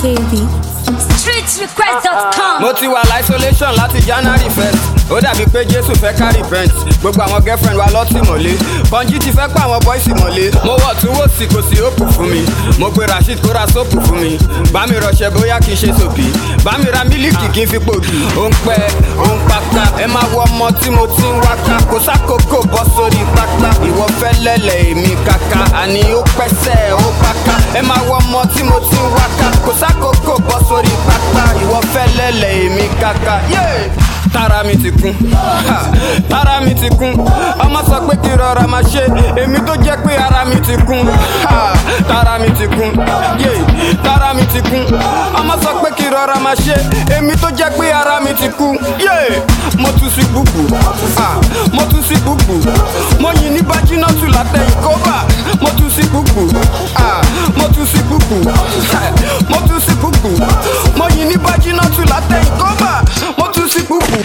KB. streetrequest.com. mo ti wà isolation láti january first ó dàbí pé jésù fẹ́ ká repent gbogbo àwọn girlfriend wa lọ́tì mọ́lé pọ́njí ti fẹ́ pa àwọn boys mọ́lé mo wọ̀ tún wò sí kò sí òpù fún mi mo pe rasheed kó ra sóòpù fún mi bá mi rọṣẹ bóyá kì í ṣe sòbí bá mi ra mílíkì kì í fi pòdù ó ń pẹ́ ó ń pátá ẹ máa wọ ọmọ tí mo ti ń wáká kò sákòókò bọ́ sórí pápá ìwọ fẹ́ lẹ́lẹ̀ èmi kàkà àní ó pẹ́sẹ̀ ó pàkà ẹ máa wọ ọmọ tí mo ti ń wáká kò sákòókò bọ́ sórí pápá ìwọ fẹ́ lẹ́lẹ̀ èmi kàkà. Yeah! tára mi ti kún ha, tára mi ti kún ọmọ sọ pé kí rọra máa ṣe èmi tó jẹ́ pé ara mi ti kún ha, tára mi ti kún yé tára mi ti kún ọmọ sọ pé kí rọra máa ṣe èmi tó jẹ́ pé ara mi ti kún yé mo tún sí gbùgbù ha, mo tún sí gbùgbù mo yìn ní bájínátù látẹ̀yìn kóbà mo tún sí gbùgbù ha, mo tún sí gbùgbù ha, mo tún sí gbùgbù mo yìn ní bájínátù látẹ̀yìn kóbà mo tún sí gbùgbù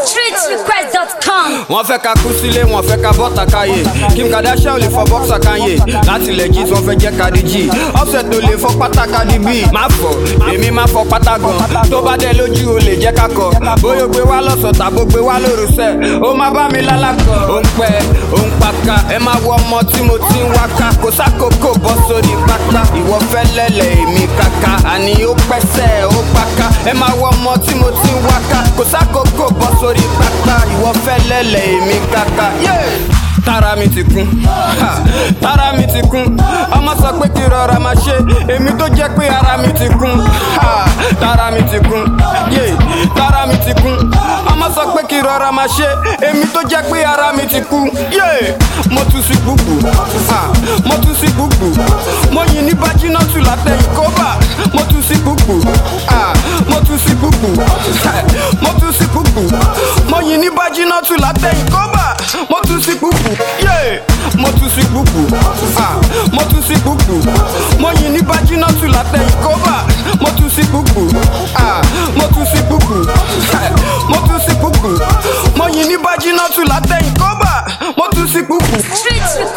streetrequest.com. wọ́n fẹ́ ka kú sílé wọ́n fẹ́ ka bọ́ta káyé kim kardashian ò lè fọ bọ́ksà káyé láti ilẹ̀ jí wọ́n fẹ́ jẹ́ kadi jí offset ò lè fọ pátá kadi bí má fọ èmi má fọ pátá gan tó bá dẹ lójú o lè jẹ́ kakọ bóyá o gbé wá lọ́sọ̀ tàbó gbé wá lóru sẹ́ ó má bá mi lálàkọ ó ń pẹ́ ó ń paka ẹ má wọ ọmọ tí mo ti ń wáka kò sákòókò bọ́ sórí pátá ìwọ fẹ́ lẹ́lẹ̀ èmi kàkà àní ó pẹ́sẹ̀ ó paka ẹ má wọ ọmọ tí mo ti ń wáka kò sákòókò bọ́ sórí pátá ìwọ fẹ́ lẹ́lẹ̀ èmi kàkà. Yeah! tára mi ti kún ha, tára mi ti kún ọmọ sọ pé kí rọra máa ṣe èmi tó jẹ́ pé ara mi ti kún ha, tára mi ti kún yé tára mi ti kún ọmọ sọ pé kí rọra máa ṣe èmi tó jẹ́ pé ara mi ti kún yé mo tún sí gbùgbù ha, mo tún sí gbùgbù mo yìn ní bájínátù látẹ̀yìn kóbà mo tún sí gbùgbù ha, mo tún sí gbùgbù ha, mo tún sí gbùgbù mo yìn ní bájínátù látẹ̀yìn kóbà mo tún sí gbùgbù yé mo tún sí gbùgbù ah mo tún sí gbùgbù mo yìn ní bájínátù látẹ̀yìn kóbà mo tún sí gbùgbù ah mo tún sí gbùgbù ah, mo tún sí gbùgbù mo yìn ní bájínátù látẹ̀yìn kóbà mo tún sí gbùgbù. streetrequest.com.